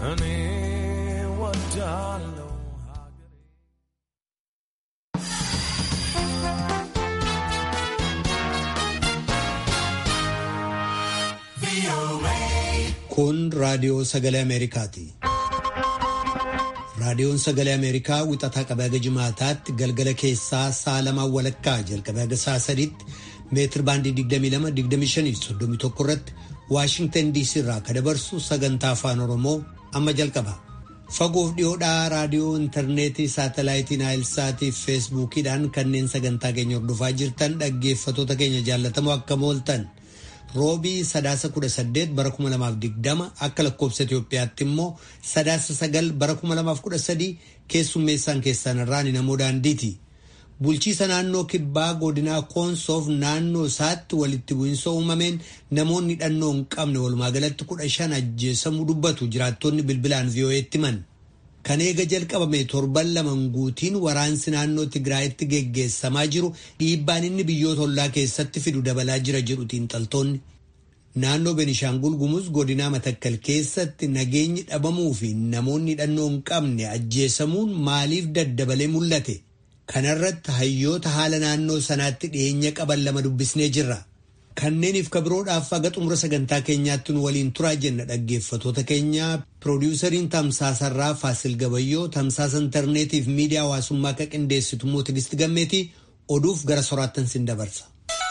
እኔ ወዳለው Kun raadiyoo sagalee Ameerikaati. Raadiyoon sagalee Ameerikaa wixataa qabee haga jimaataatti galgala keessaa sa'a lamaan walakkaa jalqabee haga sa'a sadiitti meetir baandii 22-25-31 irratti Waashingtan DC irraa kan dabarsu sagantaa afaan Oromoo amma jalqaba. Fagoof dhiyoodhaa raadiyoo intarneetii saatalaayitii naayilsaatii fi feesbuukiidhaan kanneen sagantaa keenya hordofaa jirtan dhaggeeffatoota keenya jaallatamoo akkam ooltan. roobii sadaasa kudha saddeet bara kuma lamaaf digdama akka lakkoofsa Itoophiyaatti immoo sadaasa sagal bara kuma lamaaf kudha sadii keessummeessaan keessan irraan namoo daandiiti. Bulchiisa naannoo kibbaa godinaa koonsoof naannoo isaatti walitti bu'iinsa uumameen namoonni hidhannoo hin qabne walumaa galatti kudha shan ajjeesamuu dubbatu jiraattonni bilbilaan vii'oo'eetti himan. Kan eega jalqabame torban laman guutiin waraansi naannoo Tigraayitti geggeessamaa jiru dhiibbaan inni biyyoota ollaa keessatti fidu dabalaa jira jedhu xiinxaltoonni. Naannoo Benishaangul Gumuz godinaa Matakkal keessatti nageenyi dhabamuu fi namoonni hidhannoo hin qabne ajjeesamuun maaliif daddabalee mul'ate? Kanarratti hayyoota haala naannoo sanaatti dhiyeenya qaban lama dubbisnee jirra. Kanneeniif kabiroodhaaf haga xumura sagantaa keenyaatti nu waliin turaa jenna dhaggeeffatoota keenya piroodiwusariin tamsaasarraa Faasil Gabayyoo tamsaasa intarneetiif miidiyaa hawaasummaa akka qindeessitu immoo Tigisti Gammeetii oduuf gara soraattan sin dabarsa.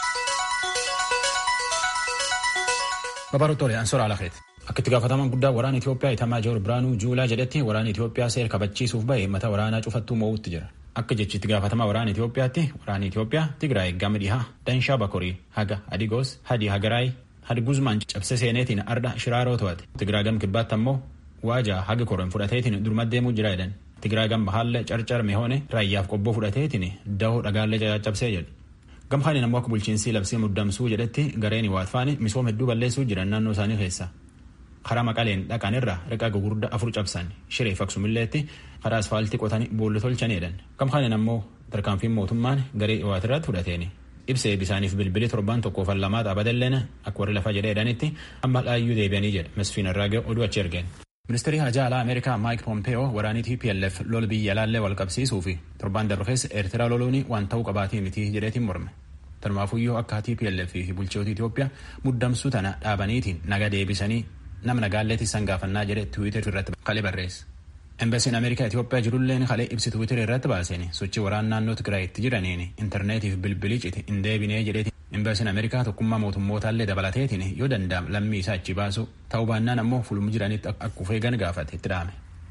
Babaroottoole Ansoora Alakeeti. Akka itti gaafatamaan guddaa waraana Itoophiyaa Itamaa Joor Biraanuu Juulaa jedhetti waraana Itoophiyaa seera kabachiisuuf bahe mata waraanaa cufattuu moo'utti jira. Akka jechi itti gaafatamaa waraana Itoophiyaatti waraanni Itoophiyaa Tigraay gama dhihaa Danshaa Bakorii haga Adigoos Hadi Hagaraay Hadi Guzmaan cabse seeneetiin arda shiraaroo to'ate. Tigraay gama kibbaatti ammoo waajaa haga koron fudhateetiin durma deemuu jira jedhan. Tigraay gama bahaallee carcar mehoone raayyaaf qobboo fudhateetiin dahoo dhagaallee caccabsee jedhu. Gama kaaniin ammoo akka bulchiinsi labsii muddamsuu jedhetti gareen waatfaani misooma hedduu balleessuu jiran naannoo isaanii keessa. karaa maqaleen dhaqan irraa riqaa gugurdaa afur cabsan shiree faksumilleetti karaa asfaaltii qotanii boolla tolchaneedhan gama kaaniin ammoo tarkaanfiin mootummaan garee waatirratti fudhateeni ibsee bisaaniif bilbilii torban tokkoof lamaa xaabatalleen akka warri lafa jedhee jedhanitti amma dhaayyuu deebi'anii jedha mesfiin irraa oduu achi ergeen. Ministeerri hajaa alaa Ameerikaa Maayik Pompeeyoo waraanii TPLF lola biyya alaallee wal qabsiisuu fi torban darbe keessa Eertiraa loluun waan ta'uu qabaatii miti jedheetiin morme. Tanumaafuyyuu akka TPLF fi bulchitoota Itoophiyaa muddamsuu tana dhaabaniitiin naga deebisanii nama nagaalleetti san gaafannaa jedhe tiwiitar irratti kalee barreesse. Embasiin Ameerikaa Itoophiyaa jirulleen kalee ibsi tiwiitar irratti baaseen sochii waraana naannoo Tigraayitti jiraniin intarneetiif bilbilii cite hin deebinee jedheeti. Embasiin Ameerikaa tokkummaa mootummootallee dabalateetiin yoo danda'am lammii isaa achi baasu ta'uu baannaan ammoo fulmu jiranitti akka ufeegan gaafate itti dhaame.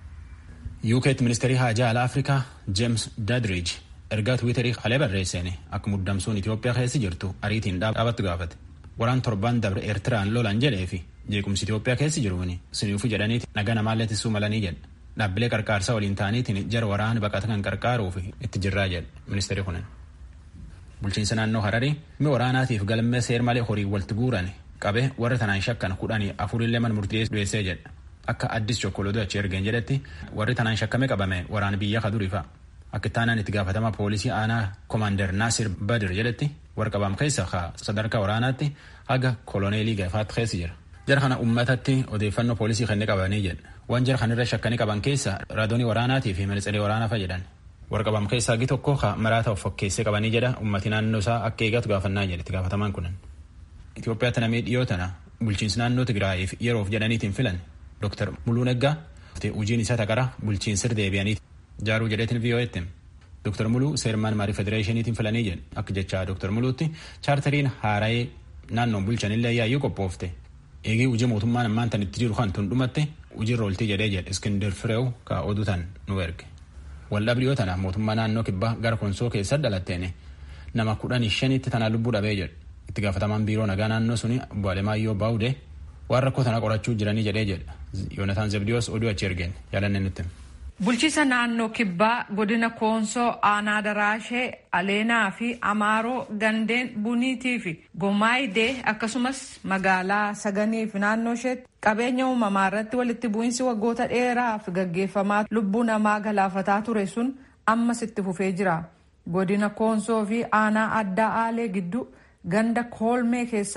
UK'tti ministeerii haajaa alaa Afrikaa James Dadridge ergaa tiwiitarii kalee barreesseen akka muddamsuun Itoophiyaa keessa jirtu ariitiin dhaabattu gaafate. Waraan torban dabre Eertiraan lolan jedhee fi jeequmsi Itoophiyaa keessa jiruuni siniifu jedhaniiti naga namaallee tissuu malanii jedha. Dhaabbilee qarqaarsaa waliin ta'aniitiin jara waraana baqata kan qarqaaruuf itti jirraa jedha ministeerri kunin. Bulchiinsa naannoo Hararii mi waraanaatiif galmee seer malee horii walitti guuran qabe warra tanaan shakkan kudhanii afurillee man murtee du'eessee jedha. Akka addis chokkolootu achi ergeen jedhetti warri tanaan shakkame qabame waraana biyya kaduriifa. Akka taanaan itti gaafatama poolisii aanaa koomaandar Naasir Badir jedhetti warra qabam keessa sadarkaa waraanaatti haga koloneelii gaafaatti keessa jira. Jara kana uummatatti odeeffannoo poolisii kennee qabanii jedha. Waan jara kanarra shakkanii qaban keessa raadoonii waraanaatii fi ministeerii waraanaa fa'a jedhan. Warra qabam keessaa hagi tokko maraata of fakkeessee qabanii jedha ummati naannoo isaa akka eegatu gaafannaa jedhe itti gaafatamaan kunan. Itoophiyaatti namee dhiyoo tana bulchiinsi naannoo Tigraayiif yeroof jedhaniitiin filan Dr. Muluu Neggaa hojiin isaa taqara bulchiinsir deebi'anii jaaruu jedheetiin VOA'tti. Dr. Muluu seermaan maarii federeeshiniitiin filanii jedhe akka jecha Dr. Muluutti chaartariin haara'ee naannoon bulchanillee yaayyuu qophoofte eegee hojii mootummaan ammaan tan itti jiru kan tun dhumatte hojiirra ooltii jedhee jedhe Iskindar Fireew ka oduu tan nu erge. Waldhabdiyoo tana mootummaa naannoo kibbaa gara konsoo keessa dhalatteen nama kudhanii shanitti tana lubbuu dhabee jedhe itti gaafatamaan biiroo nagaa naannoo suni obbo Alemaayyoo Baawudee waan rakkoo tana qorachuu jiranii jedhee jedha. Yoonataan Zebdiyoos oduu achi ergeen yaalanne nutti. Bulchiisa naannoo kibbaa godina koonsoo aanaa daraashee aleenaa fi amaaroo gandeen buniitii fi gomaayidee akkasumas magaalaa saganii fi naannoo isheetti qabeenya uumamaa irratti walitti bu'iinsi waggoota dheeraaf gaggeeffamaa lubbuu namaa galaafataa ture sun ammas itti fufee jira. Godina koonsoo fi aanaa addaa aalee gidduu ganda koolmee keessatti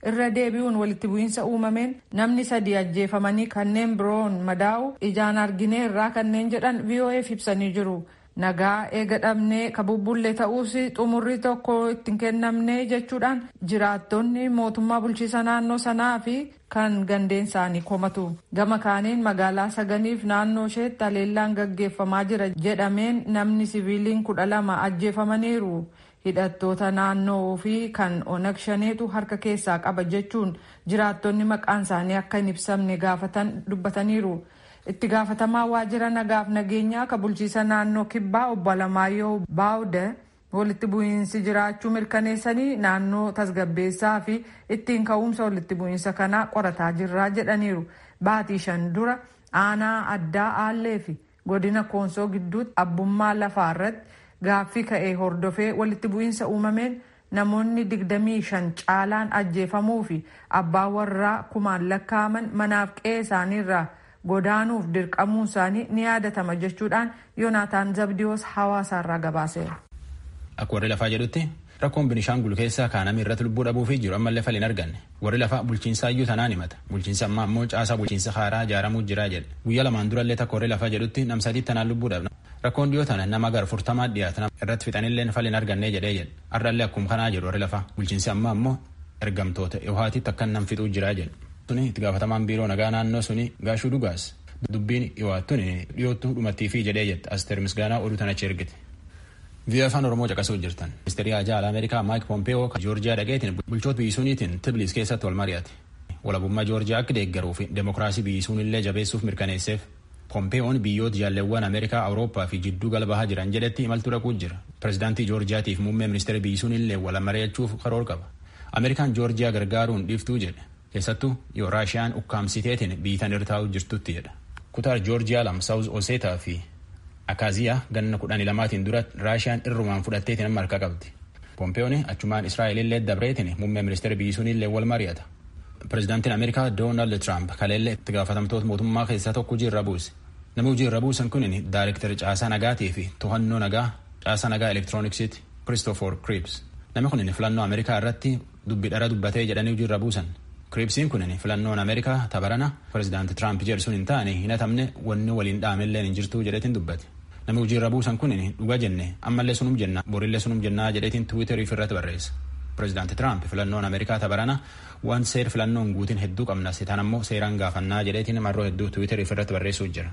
irra deebi'uun walitti bu'iinsa uumameen namni sadii ajjeefamanii kanneen biroon madaa'u ijaan argineerraa kanneen jedhan VOA'f ibsanii jiru. nagaa eega dhabnee ka bubbullee ta'uus xumurri tokko ittiin kennamne jechuudhaan jiraattonni mootummaa bulchiisa naannoo sanaa fi kan gandeen isaanii komatu gama kaaniin magaalaa saganiif naannoo isheetti haleellaan gaggeeffamaa jira jedhameen namni siviiliin kudha lama ajjeefamaniiru hidhattoota naannoo fi kan onag shaneetu harka keessaa qaba jechuun jiraattonni maqaan isaanii akka hin ibsamne gaafatan dubbataniiru. itti gaafatamaa waajjira nagaaf nageenyaa ka bulchiisa naannoo kibbaa obbo Alamaayyoo Baawude walitti bu'iinsi jiraachuu mirkaneessanii naannoo tasgabbeessaa fi ittiin ka'umsa walitti bu'iinsa kanaa qorataa jirraa jedhaniiru. Baatii shan dura aanaa addaa aallee fi godina koonsoo gidduutti abbummaa lafaa irratti gaaffii ka'ee hordofee walitti bu'iinsa uumameen namoonni digdamii shan caalaan ajjeefamuu fi abbaa warraa kumaan lakkaa'aman manaaf qe'ee isaaniirraa godaanuuf dirqamuun isaanii ni yaadatama jechuudhaan yoonaataan zabdiyoos hawaasaarraa gabaaseera. Akka warri lafaa jedhutti rakkoon Binishaangul keessaa kaanamii irratti lubbuu dhabuu fi jiru ammallee fal hin arganne warri lafaa bulchiinsaa iyyuu tanaan himata bulchiinsa ammaa ammoo caasaa bulchiinsa haaraa ijaaramuu jira jedhe guyyaa lamaan durallee takka warri lafaa jedhutti nam sadii tanaan lubbuu dhabna rakkoon dhiyoo tana nama gara furtamaa dhiyaatan irratti fixanillee fal hin arganne jedhee jedhe har'allee akkuma kanaa jedhu warri lafaa bulchiinsi ammaa ammoo ergamtoota dhihaatitti akka nam fixuu jira jedhe. suni itti gaafatamaan biiroo nagaa naannoo suni gaashuu dhugaas dubbiin dhiwaattuun dhiyoottu dhumattiifi jedhee jette asteer misgaanaa oduu tanachi ergite. Biyya afaan Oromoo caqasuu jirtan. Ministeerri Haajaa Alaa Ameerikaa Maayik Pompeeyoo kan Joorjiyaa dhaqeetiin bulchoota biyyisuuniitiin Tibiliis keessatti wal mari'ate. Walabummaa Joorjiyaa akka deeggaruu fi demokiraasii biyyisuun illee jabeessuuf mirkaneesseef. Pompeeyoon biyyoota jaalleewwan Ameerikaa, Awurooppaa fi jidduu galbahaa jiran jedhetti imaltuu dhaquu jira. Pireezidaantii Joorjiyaatiif muummee ministeera biyyisuun illee wal mari'achuuf karoora qaba. Ameerikaan Joorjiyaa gargaaruun dhiiftuu jedhe. keessattuu yoo raashiyaan ukkaamsiteetiin biitan irra taa'uu jirtutti jedha. Kutaa Joorjiyaa lam Saawuz Oseetaa fi Akaaziyaa ganna kudhanii lamaatiin dura raashiyaan irrumaan fudhatteetiin amma harka qabdi. Pompeeyoon achumaan Israa'elillee dabreetiin muummee ministeera biyyisuunillee wal mari'ata. Pireezidaantiin Ameerikaa Doonaald Tiraamp kaleellee itti gaafatamtoota mootummaa keessaa tokko hojii irra buuse. Namni hojii irra buusan kun daayirektari caasaa nagaatii fi to'annoo nagaa caasaa nagaa elektirooniksiiti Christopher Cripps. Namni kun filannoo Ameerikaa irratti dubbi dhara dubbatee jedhanii hojii irra buusan. Kiriipsiin kun filannoon Ameerikaa tabarana pireezidaanti Tiraamp jedhu hin taane hin hatamne wanni waliin dhaamellee hin jirtu jedhetiin dubbate. Namni hojii irra buusan kun dhuga jenne ammallee sunum jenna borillee sunum jennaa jedhetiin tiwiiterii irratti barreessa. Pireezidaanti Tiraamp filannoon Ameerikaa tabarana waan seer filannoon guutiin hedduu qabna sitaan ammoo seeraan gaafannaa jedheetiin marroo hedduu tiwiiterii irratti barreessuu jira.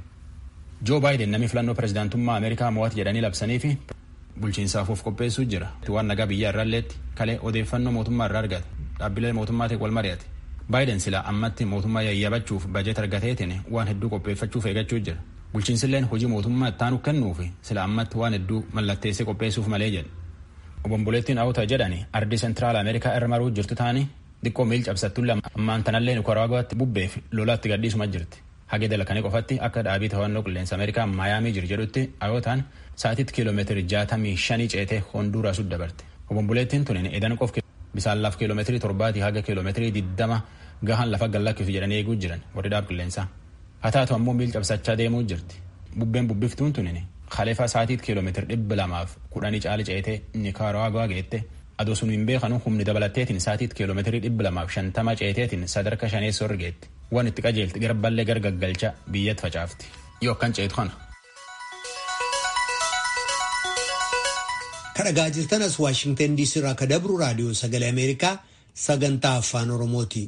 Joo Baayiden namni filannoo pireezidaantummaa Ameerikaa mo'ate jedhanii labsanii fi bulchiinsaaf of qopheessuu jira. Waan nagaa biyya irraalleetti kalee odeeffannoo mootummaa irraa argate. Dhaabbilee mootummaatiin wal mari'ate. Baayiden sila ammatti mootummaa yayyabachuuf bajet argateetiin waan hedduu qopheeffachuuf eeggachuu jira. Bulchiinsilleen hojii mootummaa ittaanu kennuuf sila ammatti waan hedduu mallatteessee qopheessuuf malee jedhe. Obomboleettiin Awuta jedhani ardi seentiraal Ameerikaa irra maruu jirtu taani xiqqoo miil cabsattulle ammaan tanallee Nikaraaguwaatti bubbeef lolaatti gadhiisuma jirti. Hagee dalakanii qofatti akka dhaabii to'annoo qilleensa Ameerikaa Maayaamii jiru jedhutti Awutaan sa'atiitti kiiloomeetirii jaatamii shanii ceetee Honduuraas dabarte. Obomboleettiin tun edan qof bisaan laf kiiloomeetirii torbaatii haga kiiloomeetirii diddama gahan lafa gallakkisu jedhanii eeguu jiran warri dhaab qilleensaa. Haa taatu ammoo miil cabsachaa deemuu jirti. Bubbeen bubbiftuun tunin kalefa sa'atiitti kiiloomeetiri dhibba lamaaf kudhanii caali ceetee Nikaraaguwaa geette adoo sun hin beekanu humni dabalatteetiin sa'atiitti kiiloomeetirii dhibba lamaaf shantama ceeteetiin sadarka shaneessoo irra geetti. Waan itti qajeelti garballee gargaggalcha biyyatti facaafti. Yoo akkan ceetu kana. kadhagaa jirtan as waashingtan diisii irraa ka dabru raadiyoo sagalee ameerikaa sagantaa afaan oromooti.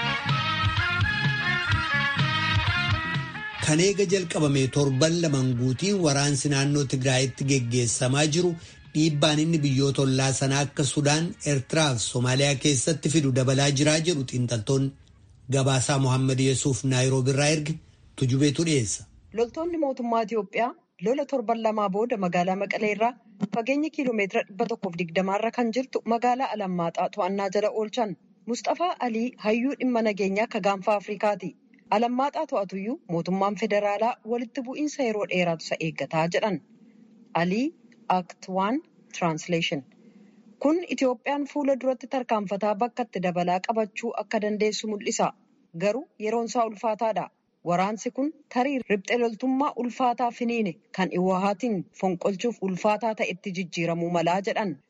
kan eega jalqabame torban laman guutiin waraansi naannoo tigraayitti geggeessamaa jiru dhiibbaan inni biyyoota ollaa sanaa akka sudaan eertiraa fi soomaaliyaa keessatti fidu dabalaa jiraa jedhu xiinxaltoonni gabaasaa mohaammed yesuuf naayiroobiirraa erge tujubeetu dhiyeessa. loltoonni mootummaa itiyoophiyaa lola torban lamaa booda magaalaa maqalee irraa fageenya kiiloomeetira dhibba tokkoof digdamaarra kan jirtu magaalaa alammaaxaa to'annaa jala oolchan mustafaa alii hayyuu dhimma nageenyaa akka gaanfa afrikaati alammaaxaa to'atuyyuu mootummaan federaalaa walitti bu'iinsa yeroo dheeraatu isa eeggataa jedhan alii act waan tiraansleeshin kun itiyoophiyaan fuula duratti tarkaanfataa bakka itti dabalaa qabachuu akka dandeessu mul'isa garuu yeroonsaa ulfaataadha. Waraansi kun tarii riphxee loltummaa ulfaataa finiine kan iwahaatiin fonqolchuuf ulfaataa ta'etti jijjiiramuu malaa jedhan.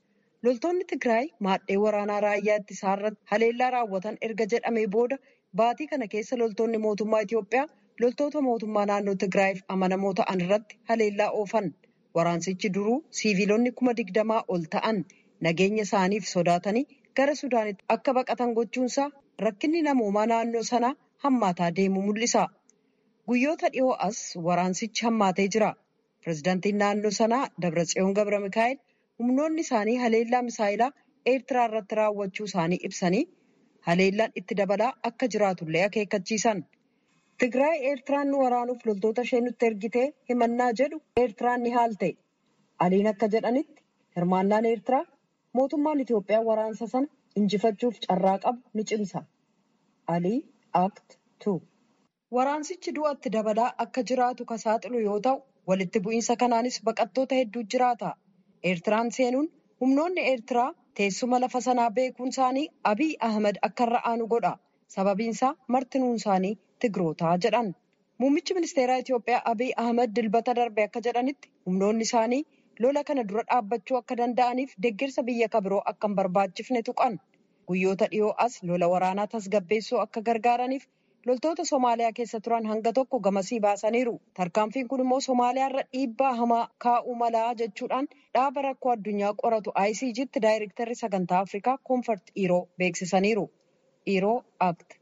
loltoonni Tigraay maadhee waraanaa raayyaa ittisaa irratti haleellaa raawwatan erga jedhamee booda baatii kana keessa loltoonni mootummaa Itiyoophiyaa loltoota mootummaa naannoo Tigraayiif amanamoo ta'an irratti haleellaa oofan. Waraansichi duruu siiviilonni kuma digdamaa ol ta'an nageenya isaaniif sodaatanii gara Sudaanitti akka baqatan gochuunsaa rakkinni namoomaa naannoo sanaa hammaataa deemu mul'isa. Guyyoota dhiyoo as waraansichi hammaatee jira. Pireezidaantiin naannoo sanaa Dabratsiyoon Gabra Mikaa'el humnoonni isaanii haleellaa misaayilaa Eertiraa irratti raawwachuu isaanii ibsanii haleellaan itti dabalaa akka jiraatullee akeekkachiisan. Tigraay Eertiraan nu waraanuuf loltoota ishee nutti ergitee himannaa jedhu Eertiraan ni haalte. Aliin akka jedhanitti hirmaannaan Eertiraa mootummaan Itiyoophiyaa waraansa sana injifachuuf carraa qabu ni cimsa. Alii Act 2 Waraansichi du'atti dabalaa akka jiraatu ka saaxilu yoo ta'u, walitti bu'iinsa kanaanis baqattoota hedduu jiraata. Eertiraan seenuun humnoonni Eertiraa teessuma lafa sanaa beekuun isaanii Abiy Ahmed akka irra aanu godha. Sababiin isaa martinuun isaanii Tigrootaa jedhan. Muummichi ministeeraa Itiyoophiyaa Abiy Ahmed dilbata darbe akka jedhanitti humnoonni isaanii lola kana dura dhaabbachuu akka danda'aniif deeggarsa biyya kabiroo akka hin barbaachifne tuqan. Guyyoota dhiyoo as lola waraanaa tasgabbeessuu akka gargaaraniif loltoota Somaaliyaa keessa turan hanga tokko gamasii baasaniiru. Tarkaanfiin kun immoo Somaaliyaa irra dhiibbaa hamaa kaa'uu malaa jechuudhaan dhaaba rakkoo addunyaa qoratu ICG'tti daayirektarri sagantaa Afrikaa Koonfart Dhiiroo beeksisaniiru. Dhiiroo Act.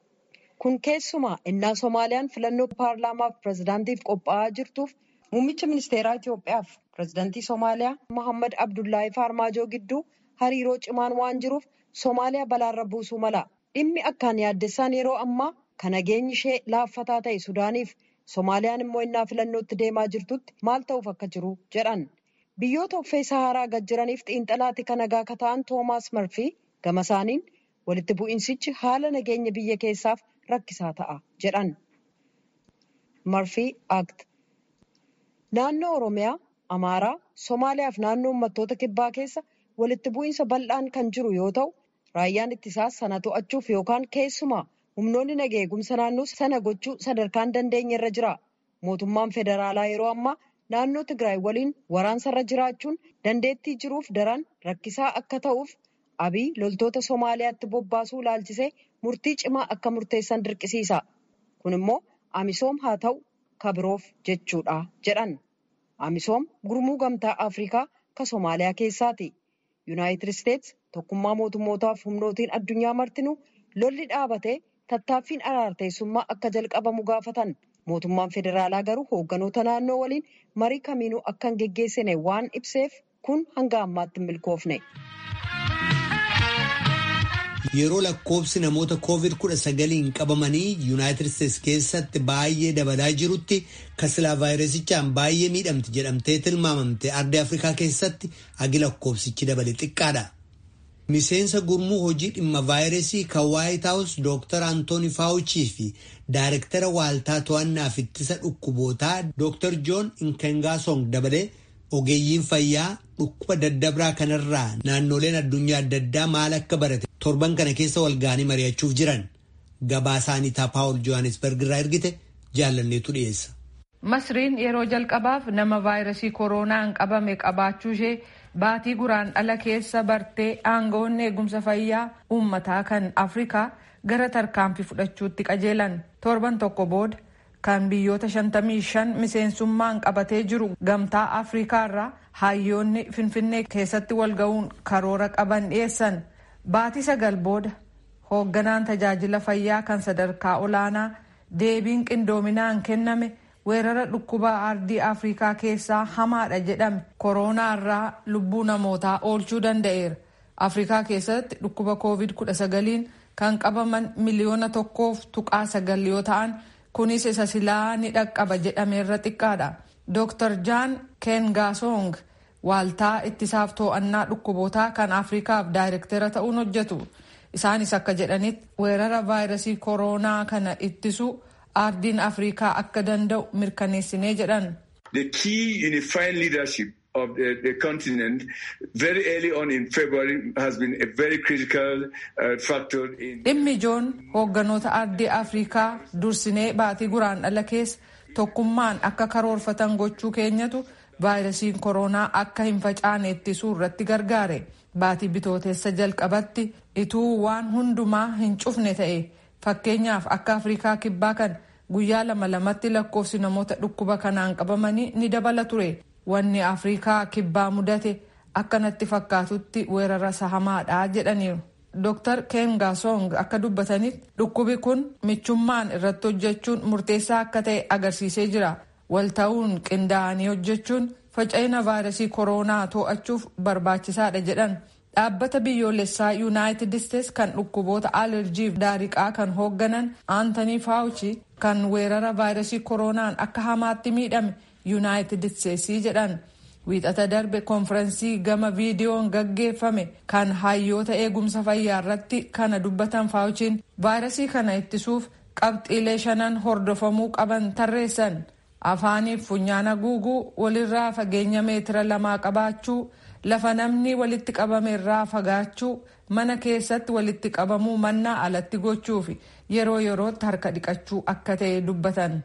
Kun keessumaa innaa Somaaliyaan filannoo paarlaamaaf pireezidaantiif qophaa'aa jirtuuf muummicha ministeeraa Itiyoophiyaaf pireezidaantii Somaaliyaa Mohammad Abdullaahi Faarmaajoo gidduu hariiroo cimaan waan jiruuf Somaaliyaa balaarra buusuu mala. Dhimmi akkaan yaaddessaan yeroo ammaa kan nageenyi ishee laaffataa ta'e Sudaaniif Somaaliyaan immoo innaa filannootti deemaa jirtutti maal ta'uuf akka jiru jedhan. Biyyoota uffee Saharaa gad jiraniif xiinxalaatti kan nagaa akka ta'an Toomaas Marfii gama isaaniin walitti bu'iinsichi haala nageenya biyya keessaaf rakkisaa ta'a jedhan. Marfii Act. Naannoo Oromiyaa, Amaaraa, Somaaliyaa fi naannoo uummattoota kibbaa keessa walitti bu'iinsa bal'aan kan jiru yoo ta'u, raayyaan ittisaas sana to'achuuf yookaan keessumaa humnoonni nagaa eegumsa naannoo sana gochuu sadarkaan dandeenye irra jira. Mootummaan federaalaa yeroo ammaa naannoo Tigraay waliin waraansarra jiraachuun dandeettii jiruuf daran rakkisaa akka ta'uuf Abiy loltoota Somaaliyaatti bobbaasuu ilaalchisee murtii cimaa akka murteessan dirqisiisa. Kun immoo Amisoom haa ta'u kabiroof jechuudha jedhan. Amisoom gurmuu gamtaa Afrikaa ka Somaaliyaa keessaati. Yuunaayitid Isteets tokkummaa mootummootaaf humnootiin addunyaa martinuu lolli dhaabatee tattaaffiin araarteessummaa akka jalqabamu gaafatan. Mootummaan federaalaa garuu hoogganoota naannoo waliin marii kamiinuu akka hin geggeessine waan ibseef kun hanga ammaatti hin milkoofne. Yeroo lakkoobsi namoota COVID-19 qabamanii Yuunaayitid Isteets keessatti baay'ee dabalaa jirutti kasilaa vaayirasichaan baay'ee miidhamti jedhamtee tilmaamamte ardii Afrikaa keessatti agi lakkoobsichi dabale xiqqaadha. Miseensa gurmuu hojii dhimma vaayirasii kan Waayit Haawus Dr. Antooni Faawuchii fi Daayirektara Waaltaa To'annaaf Ittisa Dhukkubootaa Dr. Joon Inkengaasong dabalee ogeeyyiin fayyaa dhukkuba daddabraa kanarraa naannoleen addunyaa adda addaa maal akka barate torban kana keessa walga'anii mari'achuuf jiran gabaasaanii Paawul Johannesburg irraa ergite jaallanneetu dhiyeessa. Masriin yeroo jalqabaaf nama vaayirasii kooroonaan qabame qabaachuu ishee baatii guraan dhala keessa bartee aangawoonni eegumsa fayyaa uummataa kan Afrikaa gara tarkaanfii fudhachuutti qajeelan torban tokko booda kan biyyoota 55 miseensummaan qabatee jiru gamtaa Afrikaa irraa hayyoonni Finfinnee keessatti walga'uun karoora qaban dhiyeessan baatii sagal booda hoogganaan tajaajila fayyaa kan sadarkaa olaanaa deebiin qindoominaan kenname weerara dhukkuba ardii afrikaa keessaa hamaadha jedhame kooroonaa irraa lubbuu namootaa oolchuu danda'eera afrikaa keessatti dhukkuba covid 19 kan qabaman miliyoona tokkoof tuqaa sagal yoo ta'an kunis isa silaa ni dhaqqaba jedhameerra xiqqaadha dr jaan kengaasong waaltaa ittisaaf to'annaa dhukkubootaa kan afrikaaf daayirektera ta'uun hojjetu isaanis akka jedhanitti weerara vaayirasii kooroonaa kana ittisuu ardiin afrikaa akka danda'u mirkaneessinee jedhan. The key unifying leadership of the, the continent very early on in February has been a very critical uh, factor in. Dhimmi ijoon hoogganoota ardii afrikaa dursinee baatii guraan dhala keessa tokkummaan akka karoorfatan gochuu keenyatu vaayirasiin koronaa akka hin facaane ittisuu irratti gargaare baatii bitooteessa jalqabatti ituu waan hundumaa hin cufne ta'e fakkeenyaaf akka afrikaa kibbaa kan guyyaa lama lamatti lakkoofsi namoota dhukkuba kanaan qabamanii ni dabala ture wanni afrikaa kibbaa mudate akkanatti fakkaatutti weerara sahamaadha jedhaniiru. Dr. Ken Gasong akka dubbatanitti dhukkubi kun michummaan irratti hojjechuun murteessaa akka ta'e agarsiisee jira. Walta'uun qindaa'anii hojjechuun faca'ina vaayirasii koronaa to'achuuf barbaachisaadha jedhan. Dhaabbata biyyoolessaa Yuunaayitid Isteets kan dhukkuboota alerjiif daariqaa kan hoogganan Aantanii Faawuchi kan weerara vaayirasii koronaan akka hamaatti miidhame Yuunaayitid Isteetsii jedhan. wiixata darbe konfirensii gama viidiyoon gaggeeffame kan hayyoota eegumsa fayyaa irratti kana dubbatan faawuchiin vaayirasii kana ittisuuf qabxiilee shanan hordofamuu qaban tarreessan afaaniif funyaana guuguu walirraa fageenya meetira lamaa qabaachuu lafa namni walitti qabame irraa fagaachuu mana keessatti walitti qabamuu mannaa alatti gochuu fi yeroo yerootti harka dhiqachuu akka ta'e dubbatan.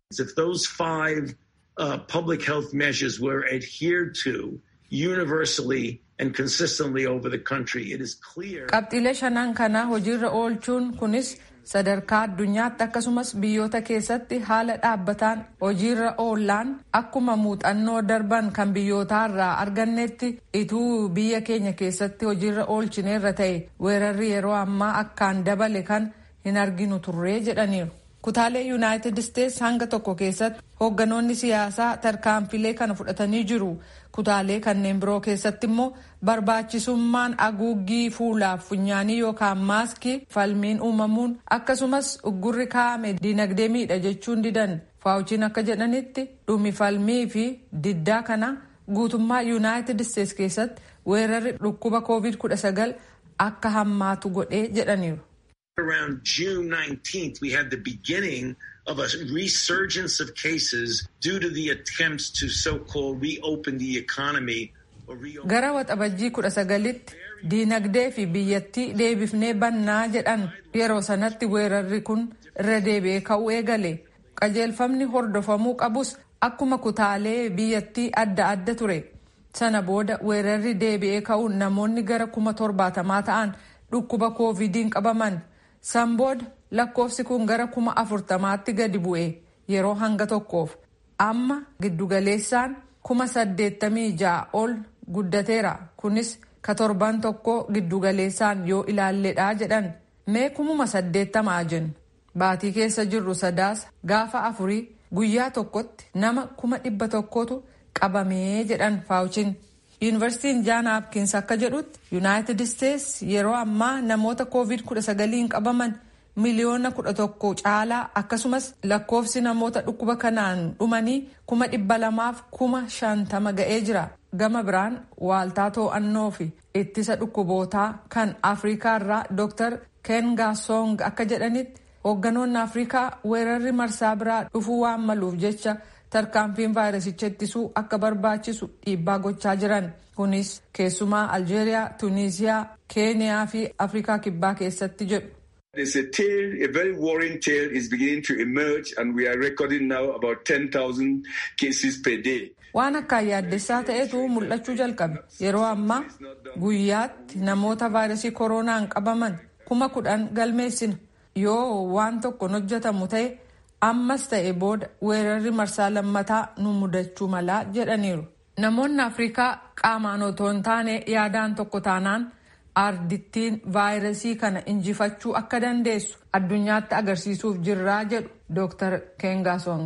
uh, public health measures were adhered to universally and consistently over the country. It is clear. Qabxiilee shanan kana hojiirra oolchuun kunis sadarkaa addunyaatti akkasumas biyyoota keessatti haala dhaabbataan hojiirra oolaan akkuma muuxannoo darban kan biyyootaarraa argannetti ituu biyya keenya keessatti hojiirra oolchineerra ta'e weerarri yeroo ammaa akkaan dabale kan hin arginu turree jedhaniiru. kutaalee yuunaayitid isteets hanga tokko keessatti hoogganoonni siyaasaa tarkaanfilee kana fudhatanii jiru kutaalee kanneen biroo keessatti immoo barbaachisummaan haguuggii fuulaaf funyaanii yookaan maaskii falmiin uumamuun akkasumas uggurri kaa'ame dinagdee miidha jechuun didan faawuchiin akka jedhanitti dhumi falmii fi diddaa kana guutummaa yuunaayitid isteets keessatti weerarri dhukkuba koovid 19 akka hammaatu godhee jedhaniiru. Around June 19th, we had the beginning of a resurgence of cases due to the attempts to so-called reopen the economy. Gara waxabajjii kudha sagalitti diinagdee fi biyyattii deebifnee bannaa jedhan yeroo sanatti weerarri kun irra deebi'ee ka'uu eegale. Qajeelfamni hordofamuu qabus akkuma kutaalee biyyattii adda adda ture. Sana booda weerarri deebi'ee ka'uun namoonni gara kuma torbaatamaa ta'an dhukkuba koovidiin qabaman. San booda lakkoofsi kun gara kuma afurtamaatti gadi bu'e yeroo hanga tokkoof amma giddugaleessaan kuma saddeettamii ja'a ol guddateera kunis ka torban tokko giddugaleessaan yoo ilaalledha jedhan mee kumuma saddeettamaa jennu baatii keessa jirru sadaasa gaafa afurii guyyaa tokkotti nama kuma dhibba tokkotu qabamee jedhan faawuchiin. yuunivarsiitiin jaan haapkiins akka jedhutti yuunaayitid isteets yeroo ammaa namoota koovid 19 qabaman miliyoona 11 caalaa akkasumas lakkoofsi namoota dhukkuba kanaan dhumanii kuma dhibba lamaaf kuma shantama ga'ee jira gama biraan waaltaa to'annoo fi ittisa dhukkubootaa kan afrikaa irraa dr ken gaasong akka jedhanitti hoogganoonni afrikaa weerarri marsaa biraa dhufuu waan maluuf jecha tarkaanfiin vaayirasicha ittisuu akka barbaachisu dhiibbaa gochaa jiran kunis keessumaa aljeeriyaa tuuniziyaa keeniyaa fi afrikaa kibbaa keessatti jedhu. There's a tale, a very worrying tale is beginning to emerge and we are recording now about 10,000 cases per day. Waan akkaan yaaddessaa ta'etu mul'achuu jalqabe. Yeroo ammaa guyyaatti namoota vaayirasii koronaan qabaman kuma kudhan galmeessina. Yoo waan tokko hojjetamu ta'e ammas ta'e booda weerarri marsaa lammataa nu mudachuu malaa jedhaniiru. Namoonni Afrikaa qaamaan otoo hin taane yaadaan tokko taanaan ardittiin vaayirasii kana injifachuu akka dandeessu addunyaatti agarsiisuuf jirraa jedhu Dr. Kengasong.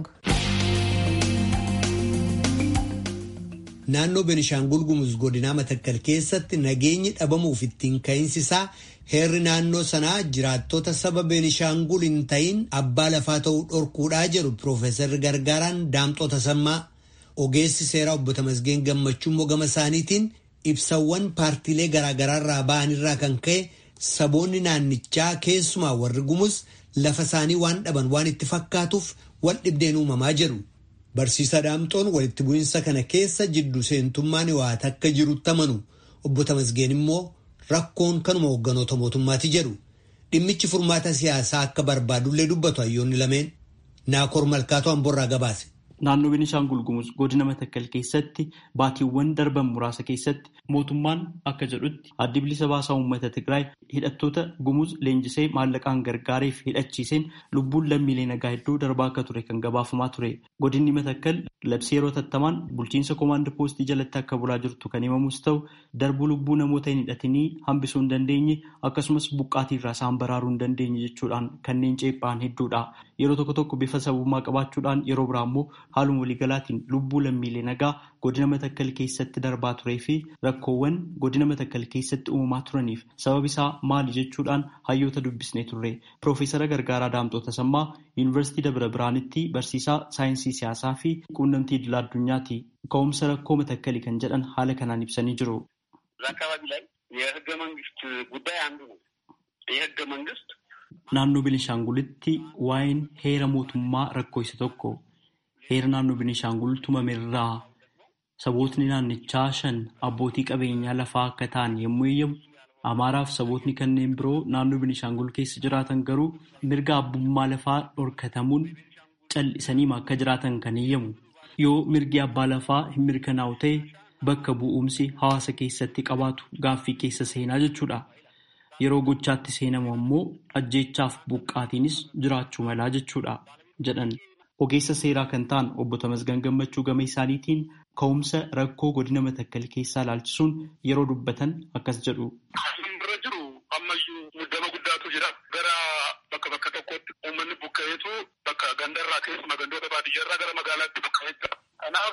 Naannoo Benishaangul Gumuz godinaa Matakkal keessatti nageenyi dhabamuuf ittiin ka'insisaa heerri naannoo sanaa jiraattota saba Benishaangul hin ta'in abbaa lafaa ta'uu dhorkuudhaa jedhu Piroofeesarri Gargaaraan Daamxoo Tasammaa ogeessi seeraa obbo Tamasgeen Gammachuu immoo gama isaaniitiin ibsawwan paartiilee garaagaraarraa ba'anirraa kan ka'e saboonni naannichaa keessumaa warri Gumuz lafa isaanii waan dhaban waan itti fakkaatuuf wal dhibdeen uumamaa jedhu. Barsiisaa Daamxoon walitti bu'iinsa kana keessa jiddu seentummaan waata akka jirutti amanu obbo Tamasgeen immoo rakkoon kanuma hoogganoota mootummaati jedhu dhimmichi furmaata siyaasaa akka barbaadullee dubbatu hayyoonni lameen naakor malkaatoo amborraa gabaase. Naannoo Beenishaangul Gumuz godina Matakkal keessatti baatiiwwan darban muraasa keessatti mootummaan akka jedhutti addi bilisa baasaa uummata Tigraay hidhattoota Gumuz leenjisee maallaqaan gargaareef hidhachiiseen lubbuun lammiilee nagaa hedduu darbaa akka ture kan gabaafamaa ture. Godinni Matakkal labsii yeroo tattamaan bulchiinsa koomaand poostii jalatti akka bulaa jirtu kan himamus ta'u darbuu lubbuu namoota hin hidhatinii hambisuu hin dandeenye akkasumas buqqaatii irraa isaan baraaruu hin dandeenye jechuudhaan kanneen ceephaan hedduudha. Yeroo tokko tokko bifa sabummaa qabaachuudhaan yeroo biraa immoo haaluma waliigalaatiin lubbuu lammiilee nagaa godina matakkal keessatti darbaa turee fi rakkoowwan godina matakkal keessatti uumamaa turaniif sababa isaa maali jechuudhaan hayyoota dubbisnee turre. Piroofeesara Gargaaraa Daamxoo Tasammaa Yuunivarsiitii Dabra Biraanitti barsiisaa saayinsii siyaasaa fi quunnamtii idil addunyaati. Ka'umsa rakkoo matakkali kan jedhan haala kanaan ibsanii jiru. አካባቢ ላይ የህገ መንግስት ጉዳይ አንዱ ነው። የህገ መንግስት Naannoo Benishaangulitti waa'een heera mootummaa rakkoo isa tokko. Heera naannoo Benishaangul tumamerraa sabootni naannichaa shan abbootii qabeenyaa lafaa akka ta'an yommuu eeyyamu, Amaaraaf sabootni kanneen biroo naannoo Benishaangul keessa jiraatan garuu mirga abbummaa lafaa dhorkatamuun cal'isaniima akka jiraatan kan eeyyamu. Yoo mirgi abbaa lafaa hin mirkanaa'u ta'e bakka bu'umsi hawaasa keessatti qabaatu gaaffii keessa seenaa jechuudha. Yeroo gochaatti seenamu ammoo ajjeechaaf buqqaatiinis jiraachuu malaa jechuudha jedhan. Ogeessa seeraa kan ta'an obbo Tamasgan Gammachuu gama isaaniitiin ka'umsa rakkoo godina matakkal keessaa ilaalchisuun yeroo dubbatan akkas jedhu. Dura jiru ammayyuu muddama guddaatu jira. Gara bakka bakka tokkotti uummanni buqqa'eetu bakka gandarraa keessumaa gandoota baadiyyaarraa gara magaalaatti buqqa'ee jira. Kanaaf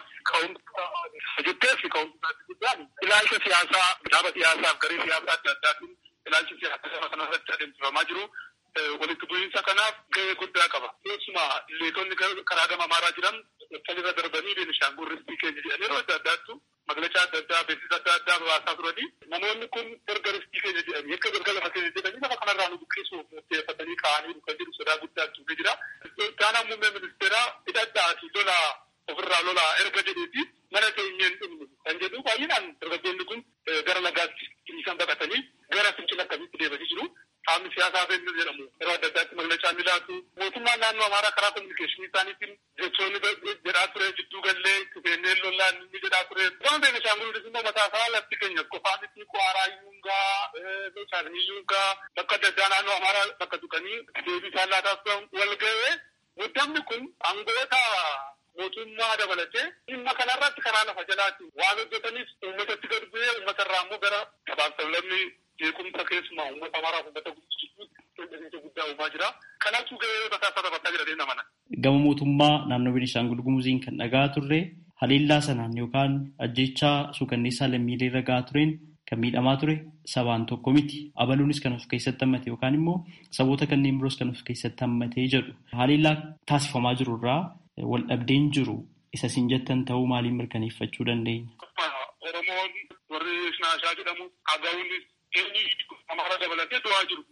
ka'umsa jettee fi ka'umsa guddaan ilaalcha siyaasaa dhaaba siyaasaaf garee siyaasaa adda addaatiin ilaalchi siyaasaa kanarratti adeemsifamaa jiru. walitti bu'iinsa kanaaf gahee guddaa qaba. Keessumaa leetonni karaa gama amaaraa jiran salirra darbanii Beenishaangul ristii keenya jedhan yeroo adda addaattu magaalachaa adda addaa beeksisa adda addaa baasaa turanii namoonni kun erga ristii keenya jedhanii akka erga lafa keenya jedhanii lafa kanarraa nu buqqisuuf murteeffatanii ka'anii dhufan jedhu sodaa guddaa tuufee jira. Taanaan muummee ministeeraa hidhadhaa fi lola ofirraa lola erga jedheeti mana teenyeen dhumnu kan jedhu baay'inaan dargaggoonni kun gara lagaatti isaan baqatanii gara fincila akkamitti deemanii jiru. qaamni siyaasaa feennis jedhamu yeroo adda addaatti maglachaa ni laatu. Mootummaan naannoo Amaaraa karaa kominikeeshinii isaaniitiin jechoonni jedhaa ture jidduu gallee kufeenneen lollaan ni jedhaa ture. Gama Beenishaangulis immoo mataa isaa lafti keenya qofaa miti Kwaaraa Yuungaa, Shaasni Yuungaa bakka adda addaa naannoo Amaaraa bakka tuqanii deebii isaan laataas wal ga'ee muddamni kun aangoota mootummaa dabalatee dhimma kanarratti karaa lafa jalaatiin waan hojjetanis uummatatti gad bu'ee uummatarraa immoo gara gabaaf sablammii jeequmsa keessumaa uummata amaraaf uummata guddisu guddaa uumaa jira. Kanaafuu gahee mataa isaa taphataa jira deemna mana. Gama mootummaa naannoo Beenishaangul Gumuziin kan dhagaa turre haleellaa sanaan yookaan ajjechaa suukanneessaa lammiilee irra gahaa tureen kan miidhamaa ture sabaan tokko miti. Abaluunis kan of keessatti hammate yookaan immoo saboota kanneen biroos kan of keessatti hammatee jedhu. Haleellaa taasifamaa jiru irraa wal dhabdeen jiru isa isin jettan ta'uu maaliin mirkaneeffachuu dandeenya? Oromoon warri Shinaashaa jedhamu Agawunis eenyu Amaara dabalatee du'aa jiru.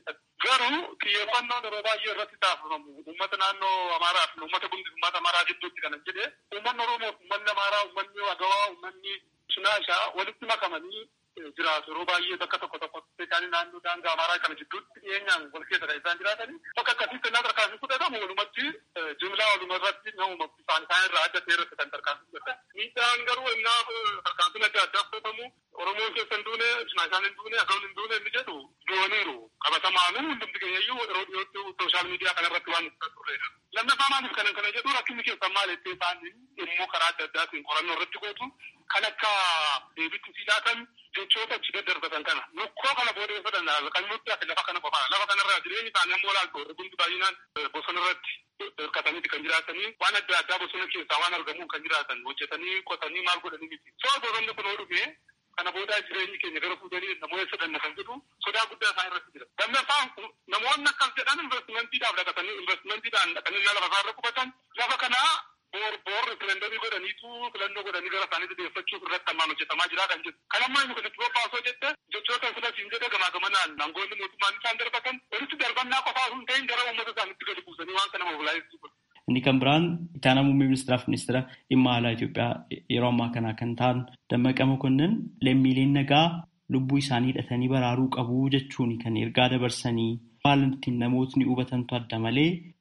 Garuu xiyyeeffannoon yeroo baay'ee irratti taasifamu uummata naannoo Amaaraa fi uummata gundi uummata Amaaraa gidduutti kanan jedhee uummanni Oromoo fi uummanni Amaaraa uummanni Agawaa uummanni Shinaashaa walitti makamanii jiraatu yeroo baay'ee bakka tokko tokkotti isaanii naannoo daangaa Amaaraa kana gidduutti dhiyeenyaan wal keessa kan isaan jiraatanii bakka akkasitti innaa tarkaanfii fudhatamu walumatti jimlaa waluma irratti nama isaan isaan irraa adda ta'e irratti kan tarkaanfii fudhatan. Miidhaan garuu innaa tarkaanfiin adda addaa fudhatamu Oromoon keessa hin duune, Shinaashaan hin duune, Agawun hin duune inni jedhu du'aniiru. Qabatamaanuu hundumti keenyayyuu yeroo dhiyootti sooshaal miidiyaa kanarratti waan turredha. Lammaffaa maaliif kana kana jedhu rakkinni keessan maal jettee isaan immoo karaa adda addaatiin qorannoo irratti gootu kan akka deebitti si laatan jechoota achi daddarbatan kana lukkoo kana boodee fudhan kan nutti ati lafa kana qofaa lafa kanarraa jireenyi isaanii ammoo laaltu warri hundi baay'inaan bosona irratti hirkataniiti kan jiraatanii waan adda addaa bosona keessaa waan argamuun kan jiraatan hojjetanii qotanii maal godhanii miti. Soo bosonni kun yoo dhufe kana boodaa jireenyi keenya gara fuudhanii namoota sadanna kan jedhu sodaa guddaa isaan irratti jira. Lammaffaan namoonni akkas jedhan investimentiidhaaf dhaqatanii investimentiidhaan dhaqanii lafa isaarra qubatan lafa kanaa boor boor referendamii godhaniitu filannoo godhanii gara isaaniitti deeffachuuf irratti hammaan hojjetamaa jira kan jedhu. Kan ammaa inni kun itti bobbaasoo jette jechoota filasiin jedhe gamaa gamanaan aangoonni mootummaan isaan darbatan walitti darbannaa qofaa osoo hin ta'in gara uummata isaaniitti gadi buusanii waan kana mobilaayisu. Inni kan biraan itaana muummee ministeeraaf ministeera dhimma alaa Itoophiyaa yeroo ammaa kana kan ta'an Dammaqa Mokonnin lammiileen nagaa lubbuu isaanii hidhatanii baraaruu qabu jechuun kan ergaa dabarsanii haala ittiin namootni hubatantu adda malee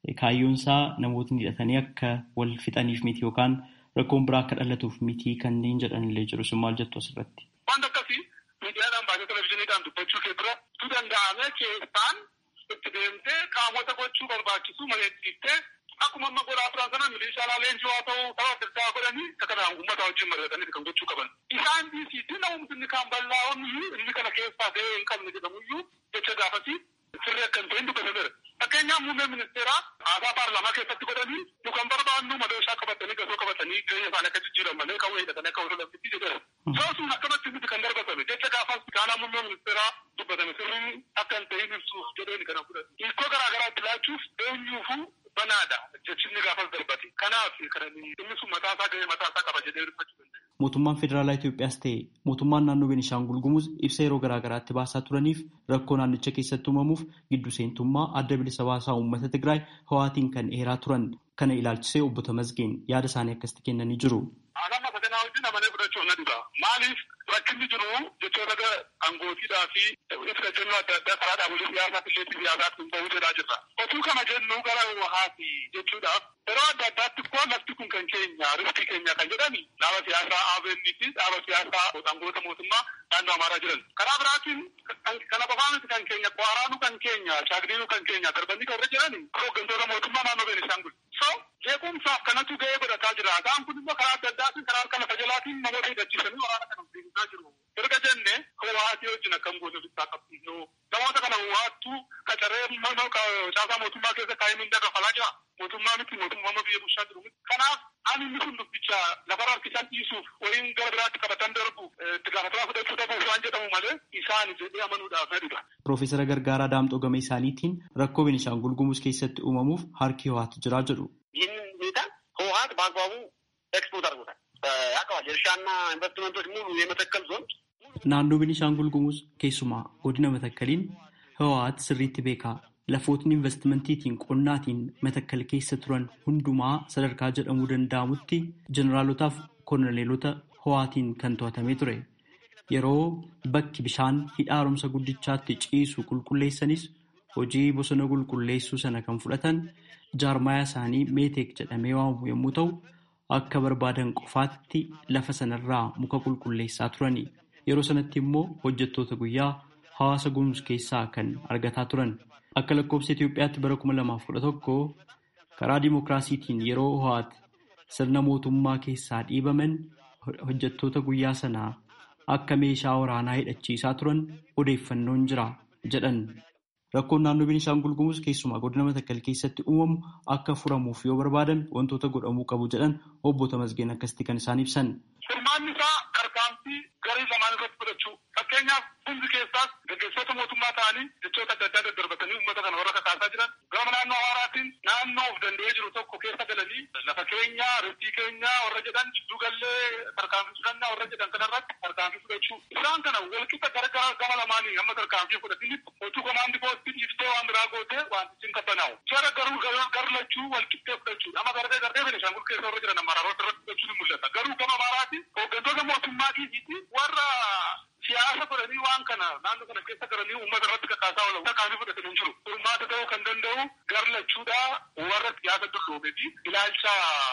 kaayyoon isaa namootni hidhatanii akka wal fixaniif miti yookaan rakkoon biraa akka dhalatuuf miti kanneen jedhanillee jiru. Sun maal jettu asirratti? Wanta akkasii miidiyaadhaan baasee televizyiiniidhaan dubbachuu kee dura tu danda'ame keessaan itti deemtee qaamota gochuu barbaachisu mari'achiiftee akkuma amma godhaa turan sana milishaa leenjii haa ta'u tapha adda addaa godhanii akka kanaan uummata wajjin mari'atanii kan gochuu qaban. Isaan dhiisiitti namumti kan bal'aa'onniyyuu inni kana keessaa gahee hin qabne jedhamuyyuu jecha gaafasii sirrii akka hin ta'in dubbatameera. Fakkeenyaaf muummee ministeeraa haasaa paarlaamaa keessatti godhanii nu kan barbaannu madooshaa qabatanii gasoo qabatanii jireenya isaanii akka jijjiiran malee kan hidhatanii akka wal lamsitti jedheera. Yoo sun akkanatti miti kan darbatame jecha gaafas kaanaa muummee ministeeraa dubbatame sirrii akka hin ta'in ibsuuf jedheen kana fudhate. Hiikoo garaa garaa itti laachuuf eenyuufuu banaadha jechinni gaafas darbate. Kanaaf inni sun mataasaa gahee mataasaa qaba jedhee dubbachuu danda'a. Mootummaan Federaalaa Itoophiyaas ta'e mootummaan naannoo Beenishaangul Gumuz ibsa yeroo garaa garaatti baasaa turaniif rakkoo naannicha keessatti uumamuuf giddu seentummaa adda bilisa baasaa uummata Tigraay hawaatiin kan dheeraa turan kana ilaalchisee obbo Tamasgeen yaada isaanii akkasitti kennanii jiru. Anamma saganaa wajjin amanee fudhachuu na dhiba. Maaliif rakkinni jiru jechoota angootiidhaa fi ibsa jennuu adda addaa karaa dhaabolee siyaasaa fi sheetii siyaasaatti hin bahuu jedhaa jirra. Otuu kana jennu gara wahaati jechuudhaaf yeroo adda addaatti koo lafti kun kan keenya riftii keenya kan jedhani dhaaba siyaasaa ABN fi dhaaba siyaasaa aangoota mootummaa naannoo Amaaraa jiran. Karaa biraatiin kana qofaa miti kan keenya Kwaaraanu kan keenya Shaagdiinuu kan keenya darbanii kan irra jirani hooggantoota mootummaa naannoo Beenishaangul. So jeequmsaaf kanatu gahee godhataa jira. Isaan kun immoo karaa adda addaatiin karaa harka lafa jalaatiin namoota hidhachiisanii waraana kana deemsaa jiru. Erga jenne hawaatii wajjin akkam goone bittaa qabsiisnu namoota kana hawaattu qacaree caasaa mootummaa keessa kaa'ee mindaa kafalaa jira. Mootummaa miti mootummaa biyya bulchaa jiru miti. Kanaaf ani inni kun dubbicha lafarra harkisaan dhiisuuf wayiin gara biraatti qabatan darbuuf itti gaafatamaa fudhachuu dhabuuf waan jedhamu malee isaan jedhee amanuudhaaf fedhudha. Piroofeesara Gargaaraa Daamxoo gama isaaniitiin rakkoo Beenishaangul Gumuz keessatti uumamuuf harki ho'aatu jira jedhu. ይህንን ሁኔታ ህወሀት በአግባቡ ኤክስፖርት አድርጎታል። ያውቀዋል። የእርሻና ኢንቨስትመንቶች ሙሉ የመተከል ዞን Naannoo Beenishaangul Gumuz keessumaa godina Matakkaliin Hawwaat sirriitti beeka. Lafootni investimantiitiin qonnaatiin Matakkal keessa turan hundumaa sadarkaa jedhamuu danda'amutti jeneraalotaaf koloneelota Hawwaatiin kan to'atamee ture. Yeroo bakki bishaan hidha haaromsa guddichaatti ciisu qulqulleessanis hojii bosona qulqulleessuu sana kan fudhatan jaarmayaa isaanii meeteek jedhamee waamamu yommuu ta'u, akka barbaadan qofaatti lafa sanarraa muka qulqulleessaa turani. Yeroo sanatti immoo hojjettoota guyyaa hawaasa gumuz keessaa kan argataa turan. Akka lakkoofsa Itoophiyaatti bara kuma lamaaf kudha tokko karaa dimookiraasiitiin yeroo ho'aat sirna mootummaa keessaa dhiibaman hojjettoota guyyaa sanaa akka meeshaa waraanaa hidhachiisaa turan odeeffannoon jira jedhan. Rakkoon naannoo Beenishaangul Gumuz keessumaa godina Matakkal keessatti uumamu akka furamuuf yoo barbaadan wantoota godhamuu qabu jedhan obbo Tamasgeen akkasitti kan isaan ibsan. Furmaanni isaa tarkaanfii garee lamaan irratti fudhachuu fakkeenyaaf hundi keessaas gaggeessitoota mootummaa ta'anii jechoota adda addaa daddarbatanii uummata kana warra kakaasaa jiran gama naannoo hawaasaatiin naannoo of danda'ee jiru tokko keessa galanii lafa keenya riftii keenya warra jedhan jidduu gallee tarkaanfii fudhannaa warra jedhan kanarratti tarkaanfii fudhachuu isaan kana walqixa gara gama lamaanii hamma tarkaanfii fudhatinitti otuu komaandi poostii dhiiftee waan biraa gootee wantichi hin qabbanaa'u. Jara garuu garlachuu walqixxee fudhachuu amma gardee gardee Beenishaangul keessa warra jiran amaraarota irratti fudhachuun ni mul'ata. Garuu gama amaaraati hooggantoota mootummaa dhiisiiti warra siyaasa godhanii waan kana naannoo kana keessa galanii uummata irratti kakaasaa oolan tarkaanfii fudhatan hin jiru. Furmaata ta'uu kan danda'u garlachuudha warra siyaasa dulloomee fi ilaalcha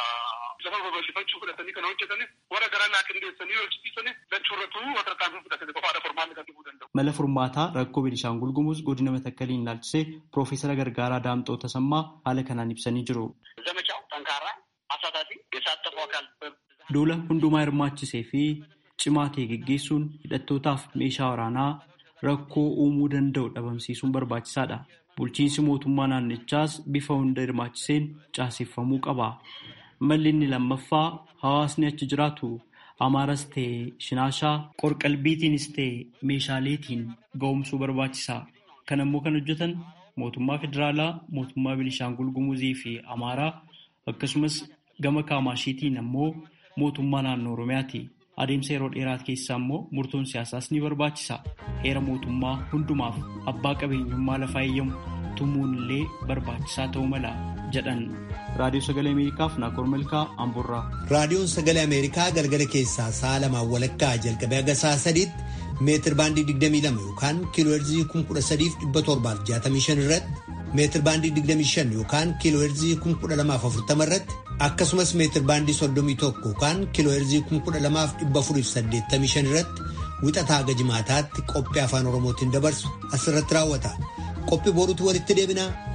lafa babal'ifachuu fudhatanii kan hojjetanis warra gara naa qindeessanii hojjechiisanis lachuurratu tarkaanfii fudhatanii qofaadha furmaanni kan dhufuu danda'u. Mala furmaataa rakkoo Beenishaangul Gumuz godina Matakkaliin ilaalchisee Piroofeesara Gargaaraa Daamxoo Tasammaa haala kanaan ibsanii jiru. ዘመቻው ጠንካራ አሳታፊ የሳተፉ አካል Duula hundumaa hirmaachisee fi cimaa ta'e geggeessuun hidhattootaaf meeshaa waraanaa rakkoo uumuu danda'u dhabamsiisuun barbaachisaadha. Bulchiinsi mootummaa naannichaas bifa hunda hirmaachiseen caaseffamuu qaba. Malli inni lammaffaa hawaasni achi jiraatu Amaaras ta'e Shinaashaa qorqalbiitiinis ta'e meeshaaleetiin ga'umsuu barbaachisa. Kan immoo kan hojjetan mootummaa federaalaa, mootummaa Beenishaangul Gumuzii fi Amaaraa akkasumas gama Kaamashiitiin ammoo mootummaa naannoo Oromiyaati. Adeemsa yeroo dheeraa keessaa immoo murtoon siyaasaas ni barbaachisa. Heera mootummaa hundumaaf abbaa qabeenyummaa lafaa eeyyamu tumuun illee barbaachisaa ta'uu mala jedhan. Raadiyoo Sagalee Ameerikaaf Naakoor Malkaa Amboorraa. Raadiyoon Sagalee Ameerikaa galgala keessaa sa'a lamaan walakkaa jalqabee haga sa'a sadiitti meetir baandii 22 yookaan kiiloo heerzii 13,765 irratti meetir baandii 25 yookaan kiiloo heerzii 1240 irratti akkasumas meetir baandii 31 yookaan kiiloo heerzii 12485 irratti wixataa haga jimaataatti qophii afaan oromootiin dabarsu asirratti raawwata qophii boruutti walitti deebinaa